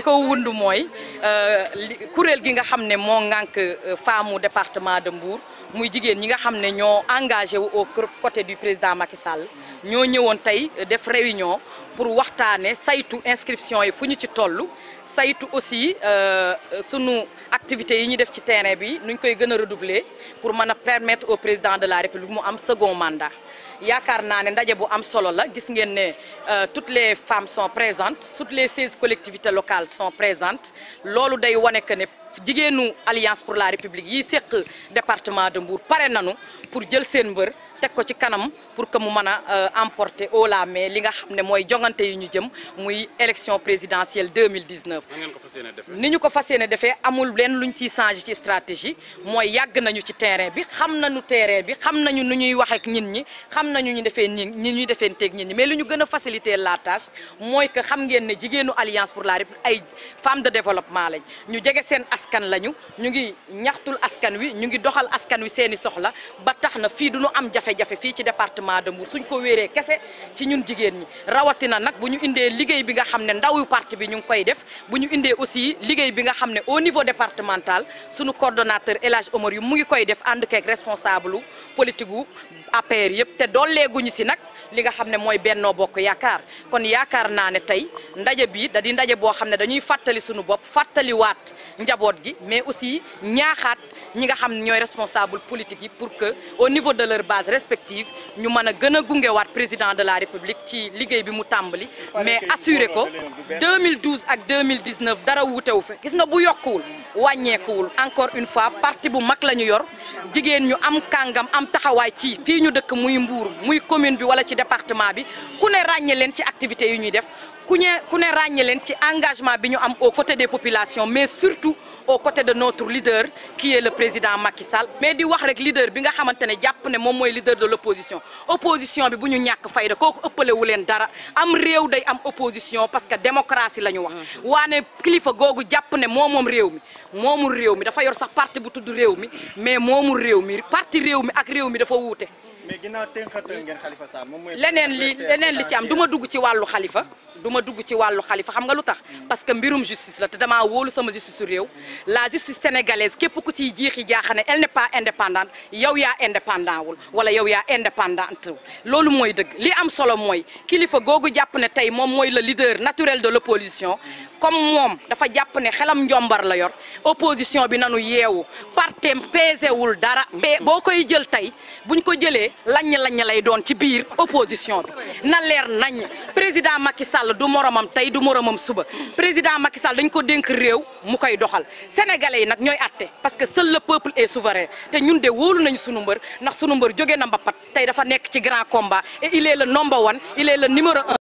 ko wund mooy kuréel gi nga xam ne moo ŋànk femme département de Mbour muy jigéen ñi nga xam ne ñoo engagé wu au côté du président Macky Sall ñoo ñëwoon tey def réunion pour waxtaane saytu inscription yi fu ñu ci toll saytu aussi sunu activités yi ñu def ci terrain bi nuñ koy gën a redoubler pour mën a permettre au président de la République mu am second mandat yaakaar naa ne ndaje bu am solo la gis ngeen ne toutes les femmes sont présentes toutes les seize collectivités locales sont présentes loolu day wane que ne jigéenu alliance pour la république yi séq département de Mbour pare nanu pour jël seen mbër teg ko ci kanam pour que mu mën a emporter haut la main li nga xam ne mooy jongante yi ñu jëm muy élection présidentielle 2019 ni ñu ko fas yéene defee amul leen luñ ciy changé ci stratégie mooy yàgg nañu ci terrain bi xam nañu terrain bi xam nañu nu ñuy wax ak nit ñi xam nañu ñu defee ni ñi ñuy defee teeg nit ñi mais lu ñu gën a faciliter la tâche mooy que xam ngeen ne jigéenu alliance pour la république ay femmes de développement lañ ñu jege seen askan lañu ñu ngi ñaxtul askan wi ñu ngi doxal askan wi seeni soxla ba tax na fii du ñu am jafe-jafe fii ci département de Mbour suñ ko wéeree kese ci ñun jigéen ñi rawatina nag bu ñu indee liggéey bi nga xam ne ndawu parti bi ñu ngi koy def bu ñu indee aussi liggéey bi nga xam ne au niveau départemental suñu coordonnateur El Hadj Omar yu mu ngi koy def ànd keeg responsable politique gu APR yëpp te dooleeguñu si nag li nga xam ne mooy Benno Bokk Yaakaar kon yaakaar naa ne tey ndaje bi da di ndaje boo xam ne dañuy fàttali suñu bopp fàttaliwaat njaboot gi mais aussi ñaaxaat ñi nga xam ne ñooy responsable politique yi pour que au niveau de leur base respective ñu mën a gën a gungewaat président de la république ci liggéey bi mu tàmbali mais assuré ko 2012 ak 2019 dara wuutewu fi gis nga bu yokkuwul wàññeekuwul encore une fois parti bu mag la ñu yor jigéen ñu am kàngam am taxawaay ci fii ñu dëkk muy Mbour muy commune bi wala ci département bi ku ne ràññe leen ci activités yu ñuy def ku ne ku ne ràññe leen ci engagement bi ñu am aux côtés des populations mais surtout aux côtés de notre leader qui est le président Macky Sall mais di wax rek leader bi nga xamante ne jàpp ne moom mooy leader de l' opposition opposition bi bu ñu ñàkk fayda kooku ëppale wu leen dara am réew day am opposition parce que démocratie la ñu wax waane kilifa googu jàpp ne moo moom réew mi moomul réew mi dafa yor sax parti bu tudd réew mi mais moomul réew mi parti réew mi ak réew mi dafa wuute mais ginnaaw tënkatal ngeen Khalifa Sall moom mooy leneen li leneen li ci am du ma dugg ci wàllu xalifa du ma dugg ci wàllu xalifa xam nga lu tax parce que mbirum justice la te damaa wóolu sama justice su réew la justice sénégalaise képp ku ciy jiixi jaaxane elle n'est pas indépendante yow yaa indépendant wul wala yow yaa indépendante loolu mooy dëgg li am solo mooy kilifa googu jàpp ne tey moom mooy le leader naturel de l'opposition comme moom dafa jàpp ne xelam njombar la yor opposition bi nanu yeewu partem pesewul dara pe boo koy jël tey buñ ko jëlee lañ-lañ lay doon ci biir opposition bi na leer nañ président Macky Sall du moromam tey du moromam suba président Macky Sall dañ ko dénk réew mu koy doxal sénégalais yi nag ñooy atte parce que seul le peuple est souverain te ñun de wóolu nañu sunu mbër ndax sunu mbër jóge na mbapat tey dafa nekk ci grand combat et il est le number one il est le numéro un